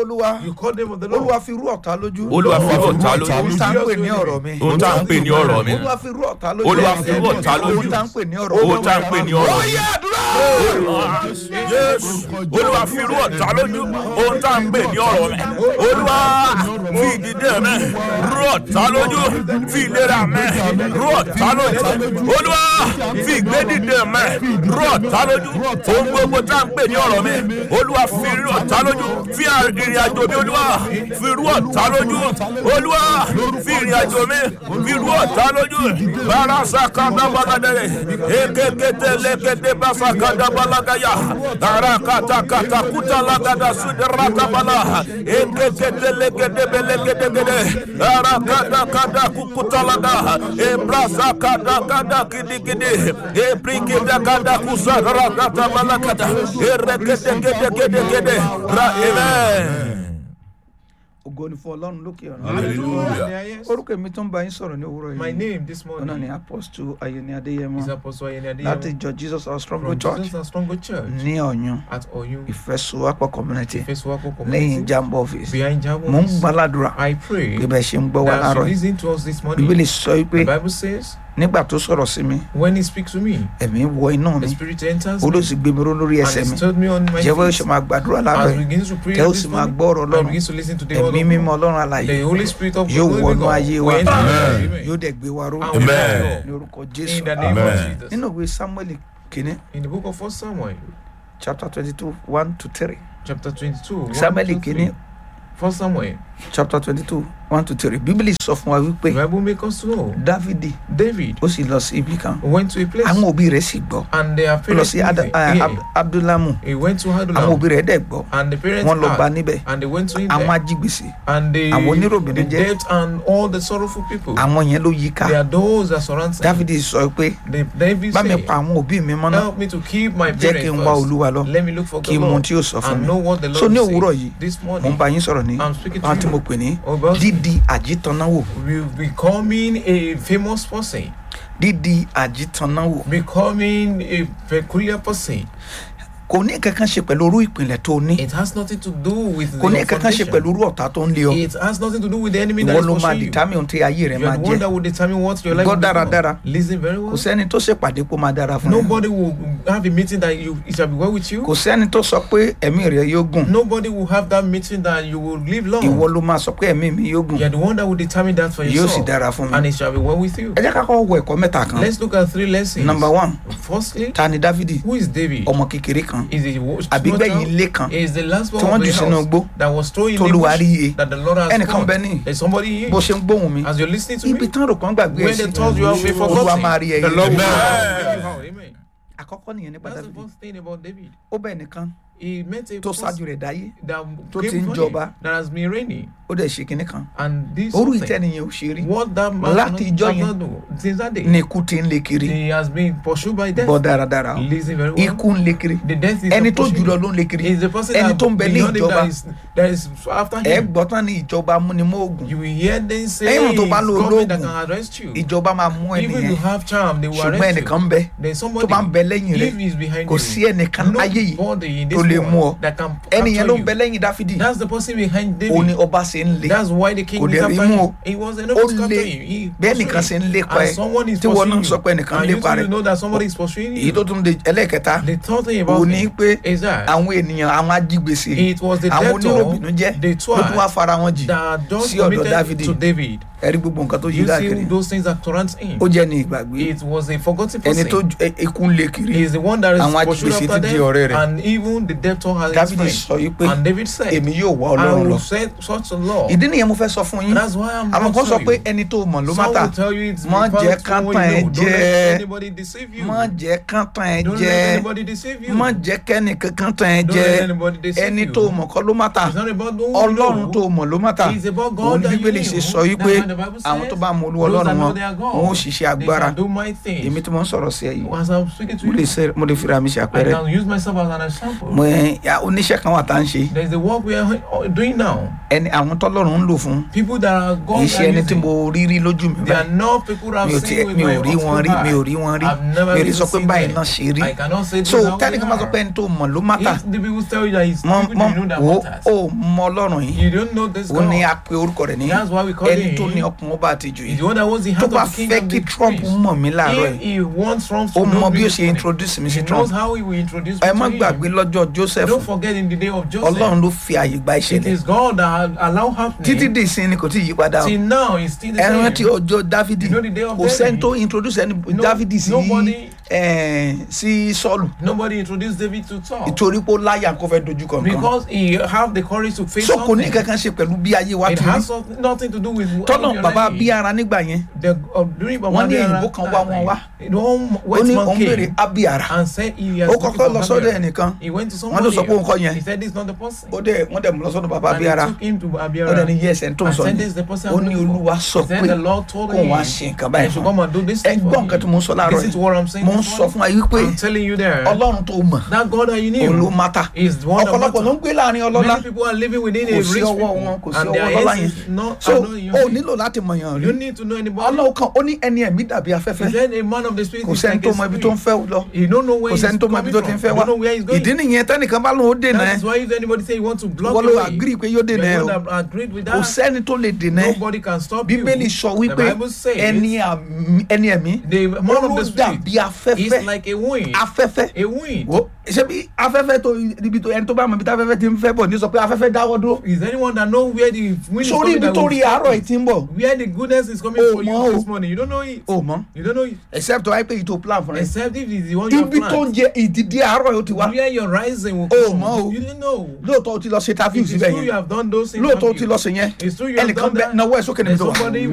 olúwa You call the name of the olúwa Lord. fi rú ọ̀tá lójú olúwa fi rú ọ̀tá ohun lójú tá ń pè ní ọ̀rọ̀ mi ohun tá à ń pè ní ọ̀rọ̀ mi olúwa fi rú ọ̀tá lójú Olúwa fi rú ọ̀tá lójú. ohun tá ń pè ní ọ̀rọ̀ mi ohun tá à ń pè ní ọ̀rọ̀ mi. Oyè àdúrà. Jésù olúwa fi rú ọ̀tá lójú ohun tá à ń pè ní ọ̀rọ̀ mi olúwa fi ìdílé mi rú ọ̀tá lójú fi ìlera mi rú ọ̀tá lójú olúwa fi ìgbédìde mi rú ọ̀tá lójú ohun gbogbo tá à ń pè ní ọ̀rọ̀ mi olúwa fi rú ọ̀tá lójú fi ìrìn àjò mi olúwa fi rú ọ̀tá lójú olúwa fi ìrìn àjò mi fi rú ọ̀tá lójú barasa kadabaladere ekekete lekete basa kadabalagaya arakata kata kuta lagada suderaka bala ekekete lekete belekete gede arakata kada kukuta laga ebrasa kada kada kidi kidi ebrikida kada kusa rakata balakata erekete kede kede kede ra amen. ògo ni fún ọlọ́run lókè ọ̀run Hallelujah. orúkọ mi tó ń bá yín sọ̀rọ̀ ní òwúrọ̀ My yìí name this ọ̀nà ni morning apostle ayẹni adéyẹmọ is Apostle Ayeni láti Adeyemo ìjọ jesus our strong from church Jesus and Stronger Church ní ọ̀yún at Oyun, ìfẹsowápọ̀ community Ifesuwapo lẹ́yìn Community, jambo office behind Jabo. mo ń gbàládùra I pray pé bẹ́ẹ̀ ṣe ń gbọ́ wa that as láàárọ̀ you yìí listen to us this morning, bíbélì sọ wípé the Bible says, nígbà tó sọ̀rọ̀ sí mi when He speaks to me, ẹ̀mí wọ inú the mi Spirit enters ó ló me sì gbé mi ró lórí and ẹsẹ̀ mi He stood me on my jẹ́wọ́ feet. ṣe máa gbàdúrà As láàárọ̀ we yìí begin to pray tẹ́ ó this sì máa morning, gbọ́ ọ̀rọ̀ and ọlọ́run begin to listen to the word ẹ̀mí of mímọ́ God, ọlọ́run àlàyé the Holy Spirit of yóò God will wọnú ayé wa will enter our life. yóò Amen. dẹ̀ gbé wa ró And will Amen. enter ní orúkọ In jésù the name Amen. of Jesus. nínú ìwé samuel kìíní In the book of First Samuel, chapter twenty two one to three chapter 22, one samuel to kìíní three. First Samuel, chapter twenty two one to three bíbélì sọ fún wa wípé the Bible makes us to know dávidi David ó sì lọ sí ibì kan went to a place àwọn òbí rẹ̀ sì gbọ́ and their ó lọ parents sí Ada- lived ah, there. Ab- abdulamu He went to àwọn Hadulam òbí rẹ̀ dẹ̀ gbọ́ and the parents wọ́n lọ bá had, níbẹ̀ and they went to him àwọn there ajígbèsè and they àwọn oníròbìnú the jẹ́. debt and all the sorrowful people àwọn yẹn ló yí ká they are those that surround him. dávidi sọ pé They- David bá mi said pa àwọn òbí mi mọ́ná help me to keep my jẹ́ kí parents n wá first olúwa lọ let me look for kí the n mọ ohun Lord tí yóò sọ fún and mi know what the so Lord ní will òwúrọ̀ say yìí this mo ń morning bá yín sọ̀rọ̀ ní I'm speaking to àwọn tí mo you pè ní about dídi àjítànáwò we becoming a famous person dídi àjítànáwò becoming a peculiar person kò ní kankan ṣe pẹ̀lú orú ìpìlẹ̀ tó ní it has nothing to do with kò ní your kankan ṣe foundation. pẹ̀lú orú ọ̀tá tó ń lé ọ it has nothing to do with the enemy that ìwọ is ló máa pursuing you dìtámì ohun tí ayé rẹ you máa are the one jẹ́ that will determine what your life Gbọ́ will become. dáradára. listen very well kò sẹ́ni tó ṣèpàdé kó máa dára fún ẹ nobody will have a meeting that you it shall be well with you kò sẹ́ni tó sọ pé ẹ̀mí rẹ yóò gùn nobody will have that meeting that you will live long ìwọ ló máa sọ pé ẹ̀mí mi yóò gùn you are the one that will determine that for yóò sì yourself dára fún mi and it shall be well with you ẹ jẹ́ ká kọ́ wọ ẹ̀kọ́ mẹ́ta kan let's look at three lessons number one firstly ta ni dávidi who is David ọmọ kékeré kan is the wo- àbígbẹ̀yìn small ilé child? kan is the last one tí wọ́n of the jù sínú house igbó that was thrown in the tolúwa rí bush iye that the Lord has ẹnìkan caught bẹ ní there's somebody here bó ṣe ń gbóhùn mi as you're listening to ibi me tán rò kán gbàgbé ẹ when sí they told you have been olúwa forgotten máa rí ẹ the yìí. Lord will Amen. bring you out. Amen. àkọ́kọ́ nìyẹn nípa That's the dávidi first thing about David. ó bẹ̀ nìkan He met a tó person ṣáájú rẹ̀ dáyé that tó came ti ń before jọba. him that has been reigning. ó dẹ̀ ṣe kinní kan And this orú something, ìtẹ́niyẹn ò ṣe rí what that man Láti cannot- ìjọ does yẹn, not know, since that day, ní ikú ti ń lé kiri he has been pursued by death. bọ́ dáradára o. Listen very well. ikú ń lé kiri The death is ẹni not tó pursuing jùlọ him. ló ń lé kiri Is the person ẹni that tó ń bẹ ní beyond him ìjọba that is, that is after ẹ him. gbọ́ tán ní ìjọba múnimóògùn You will hear them say Ẹ̀yin it's tó bá lo government that ológun, can arrest you. ìjọba máa mú Even ẹnìyẹn you have charm, they will ṣùgbọ́n arrest ẹnìkan you. ń bẹ There's tó somebody bá ń bẹ lẹ́yìn rẹ̀ if he's behind kò you. sí ẹnìkan ayé yìí Nobody in tó this lè mú ọ world that can ẹnìyẹn capture ló ń you. bẹ lẹ́yìn dáfídì That's the person behind David. òun ni ọba ṣe ń lé That's why the king Kò is dẹ̀ rí after mú him. o. He was ó enough to capture lé him. He bẹ́ẹ̀ pursued nìkan ṣe ń him. lépa And ẹ someone is tí wọn náà pursuing sọ pé you. ẹnìkan ń And you lépa too rẹ know that somebody is pursuing èyí you. tó tún de ẹlẹ́ẹ̀kẹta The third thing about òun ni it pé is that àwọn ènìyàn àwọn ajígbèsè it was the àwọn oníròbìnú debtor, jẹ́ the ló tún wá twat fara wọn jì that just sí ọ̀dọ̀ committed Dáfídì. to David. ẹ̀rí gbogbo nǹkan tó yí You see káàkiri those things that surround him. ó jẹ́ ní ìgbàgbé It was a forgotten ẹni tó person. ju- ẹ- ikú ń lé kiri He is the one that is Àwọn pursued ajígbèsè after ti di them. ọ̀rẹ́ rẹ̀. And even the debtor has his dávidi friend. sọ yìí pé And David said, èmi yóò wá I ọlọ́run lọ will set such a law. ìdí nìyẹn mo fẹ́ sọ fún yín That's why I'm àwọn not kan sọ telling pé you. ẹni tó mọ̀ ló má Some tà will tell you it's Má because jẹ́ of kán what tàn you ẹ́ know. Don't jẹ. let anybody deceive you. má jẹ́ kán tàn ẹ́ Don't jẹ let anybody deceive you. má jẹ́ kẹ́ni kankan tàn ẹ́ Don't jẹ let anybody deceive ẹni you. tó mọ̀ kọ́ ló má tà It's not about who you ọlọ́run know. tó mọ̀ ló má tà It's about òun God ní that you bíbélì ṣe know. sọ yìí pé That's why the Bible says, àwọn tó bá mọ olúwa those ọlọ́run that know wọn their wọn ó God, ṣiṣẹ́ they agbára can do my things. èmi tí mo ń sọ̀rọ̀ sí ẹ yìí As I'm speaking to mo lè you, ṣe mo lè fira mi ṣe I àpẹẹrẹ can use myself as an example. mo ẹ ya, oníṣẹ́ kan wà tá à ń ṣe There's the work we are doing now. ẹni àwọn tọ́lọ́run ń lò fún People that are God kì í ṣe are ẹni tí using, mo rí rí lójú mi they are báyìí not people that mi ò have tiẹ̀ seen with mi my ò rí wọn rí mi ò rí wọn rí I've never mi ò lè really sọ pé seen báyìí them. náà ṣe rí I cannot say so this how they tẹ́nìkan bá sọ pé are. ẹni tó mọ̀ ló mátà If the people tell you that it's mọ people mọ you know that wo matters, ó mọ ọlọ́run yìí you don't know this ó ní God. a pe orúkọ rẹ̀ ní That's why we call ẹni him. tó ní ọkùnrin ọba àtijọ́ He's yìí the one that was the tó heart bá of the fẹ́ kingdom. kí the Trump priest. mọ̀ mí láàárọ̀ If yìí he wants Trump ó to know mọ me bí ó this ṣe morning, introduce mi he sí Trump knows how he will introduce me ẹ má to gbàgbé him. lọ́jọ́ Joseph Don't forget in the day of Joseph, ọlọ́run ló fi àyè gba it ìṣẹ̀lẹ̀ is God that allow títí happening. dì sí ni kò tí ì yí padà o Till now, it's still the ẹ same. rántí ọjọ́ Dáfídì You know the day of kò sẹ́ni David? tó introduce ẹni No- Dáfídì sí nobody- ẹ, sí Sọ́ọ̀lù Nobody introduced David to Saul ìtorí pé ó láyà kó fẹ́ dojú kọ nǹkan because he have the courage to face so kò ní something. kankan ṣe pẹ̀lú bí ayé wa It ti has rí something- nothing to do with how tọ́nà your bàbá life bí is. ara nígbà yẹn The, uh, during Wọ́n Baba ní Biara èyìnbó kan wá wọn wá. time, the one ó white ní man òun béèrè came Abiara and said he has ó looking kọ́kọ́ for lọ sọ́dọ̀ Abiara. ẹnìkan He went to wọ́n somebody ló sọ pé òun kọ́ else. yẹn He said this is not the person. ó dẹ̀ wọ́n dẹ̀ mú lọ sọ́dọ̀ bàbá And he Abiara took him to ó Abiara. dẹ̀ ní yẹ́sẹ̀ ń tó ń and sọ said ni this is the person ó I'm ní looking for. Olúwa sọ He said pé the Lord told kóun him wá ṣe nǹkan that báyìí he should fún come and do this thing for ẹgbọ́n nǹkan tí mo ń sọ láàárọ̀ Listen to what I'm saying mo ń this sọ morning. fún wa yìí pé I'm telling you there. Ọlọ́run tó mọ̀ That God that you òun ló knew mátà is the one that ọ̀pọ̀lọpọ̀ ló ń matters. gbé láàrin ọlọ́lá Many people are living within kò a sí rich ọwọ́ people. wọn kò sí and ọwọ́ their ọlọ́lá heads yẹn is not, so are not in your o hand. nílò láti mọ̀yàn rí You need to know anybody. ọlọ́run kan ó ní ẹni ẹ̀mí dàbí He afẹ́fẹ́ said a man of the spirit kò is sẹ́ni like tó a mọ ibi tó ń spirit. fẹ́ lọ You don't know where kò he's sẹ́ni tó mọ ibi coming tó ti ń from. fẹ́ You wá don't know where he's going. ìdí nìyẹn tẹ́nìkan bá lóun ó dènà That ẹ is why if anybody say he want to block wọ́n the ló way, agree pé yóò the dènà ẹ o one that agreed with kò that, sẹ́ni tó lè dènà ẹ nobody can stop you. bíbélì sọ The wípé Bible says ẹni àmì- ẹni ẹ̀mí the man ó of ló the spirit dàbí afẹ́fẹ́ is like a wind. afẹ́fẹ́ A wind. wo ṣé bí afẹ́fẹ́ tó ibi tó ẹni tó bá mọ ibi tí afẹ́fẹ́ ti ń fẹ́ bọ̀ ní sọ pé afẹ́fẹ́ dáwọ́ dúró Is anyone that know where the wind is sórí coming ibi that tó will rí stop àárọ̀ it? yìí ti ń bọ̀ Where the goodness is coming Oh, for ma, you oh. this morning. You don't know it. o mọ You don't know it. except wáyé pé ìtò plan fún rẹ Except if it's the one you have ibi tó ń planned. jẹ ìdìdí àárọ̀ yìí ó ti wá Where your rising will Oh, come. ma, oh. You didn't know. lóòótọ́ ó ti lọ ṣe interview It is síbẹ̀ true you yẹn have done those things. lóòótọ́ ó ti lọ ṣe yẹn It's true you have ẹnìkan done bẹ that. náwó ẹ̀ sókè níbi There's tó wà somebody